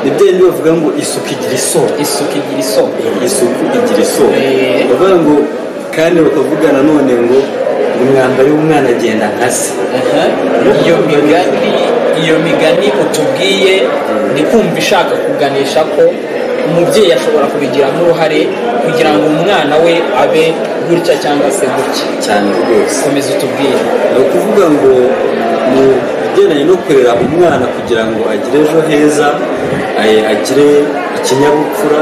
ni byindi bavuga ngo isuku igira isoko isuku igira isoko isuku igira isoko Eh. bavuga ngo kandi bakavuga nanone ngo umwambaro w'umwana agenda nka se Aha. iyo migani iyo migani utubwiye ni kumva ishaka kuganisha ko umubyeyi ashobora kubigiramo uruhare kugira ngo umwana we abe gutya cyangwa se gutya cyane rwose komeza utubwire ni ukuvuga ngo mu bigendanye no kurera umwana kugira ngo agire ejo heza eh, agire ikinyabupfura